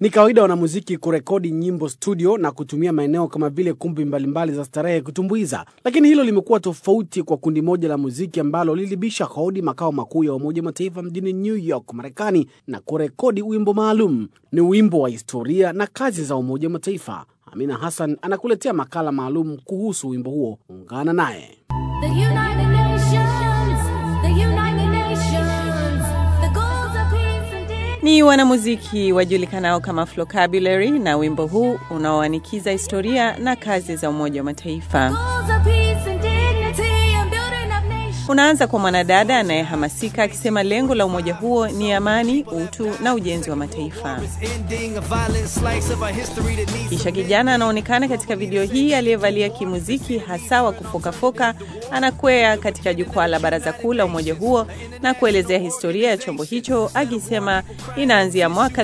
Ni kawaida wanamuziki kurekodi nyimbo studio na kutumia maeneo kama vile kumbi mbalimbali za starehe kutumbuiza, lakini hilo limekuwa tofauti kwa kundi moja la muziki ambalo lilibisha hodi makao makuu ya Umoja wa Mataifa mjini New York, Marekani, na kurekodi wimbo maalum. Ni wimbo wa historia na kazi za Umoja wa Mataifa. Amina Hassan anakuletea makala maalum kuhusu wimbo huo. Ungana naye. The United Nations, the United Nations, the goals of peace and dignity. Ni wanamuziki wajulikanao kama Flocabulary na wimbo huu unaoanikiza historia na kazi za Umoja wa Mataifa. Goals of peace and dignity and building up nations. Unaanza kwa mwanadada anayehamasika akisema lengo la umoja huo ni amani, utu na ujenzi wa mataifa. ending a violent slice of our history that needs Kisha kijana anaonekana katika video hii aliyevalia kimuziki hasa wa kufokafoka, anakwea katika jukwaa la baraza kuu la umoja huo na kuelezea historia ya chombo hicho, akisema inaanzia mwaka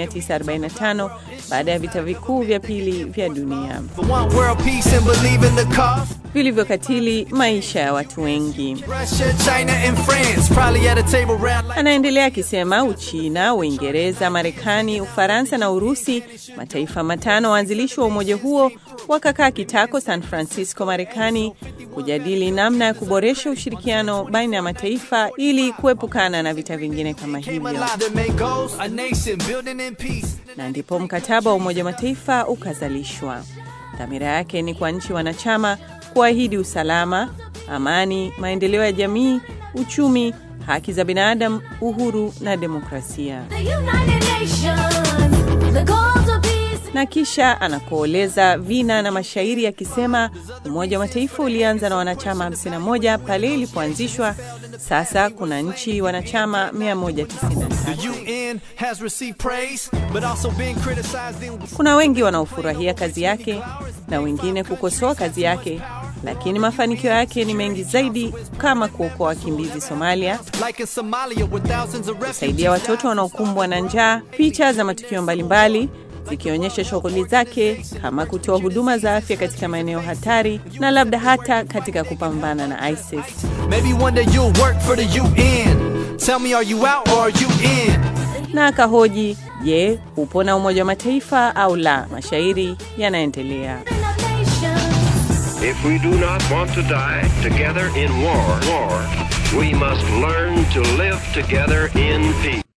1945 baada ya vita vikuu vya pili vya dunia for one world peace and believe in the cause. vilivyokatili maisha ya watu wengi. Russia, China, and France probably at a table round like Anaendelea akisema Uchina, Uingereza, Marekani, Ufaransa na Urusi, mataifa matano waanzilishi wa umoja huo, wakakaa kitako San Francisco, Marekani, kujadili namna ya kuboresha ushirikiano baina ya mataifa ili kuepukana na vita vingine kama came hivyo, alive to make goals. A nation building in peace. na ndipo mkataba wa Umoja wa Mataifa ukazalishwa. Dhamira yake ni kwa nchi wanachama kuahidi usalama, amani, maendeleo ya jamii, uchumi, haki za binadamu, uhuru na demokrasia. The United Nations, the goals of peace. na kisha anakooleza vina na mashairi akisema Umoja wa Mataifa ulianza na wanachama 51 pale ilipoanzishwa. Sasa kuna nchi wanachama 193. The UN has received praise, but also been criticized. In Kuna wengi wanaofurahia kazi yake na wengine kukosoa kazi yake, lakini mafanikio yake ni mengi zaidi, kama kuokoa wakimbizi Somalia, like in Somalia, where thousands of refugees kusaidia watoto wanaokumbwa na njaa, picha za matukio mbalimbali zikionyesha shughuli zake kama kutoa huduma za afya katika maeneo hatari na labda hata katika kupambana na ISIS. Maybe one day you'll work for the UN. Tell me, are you out or are you in? Na akahoji, je, upo na Umoja wa Mataifa au la? Mashairi yanaendelea. Building up nations. If we do not want to die together in war, war, we must learn to live together in peace.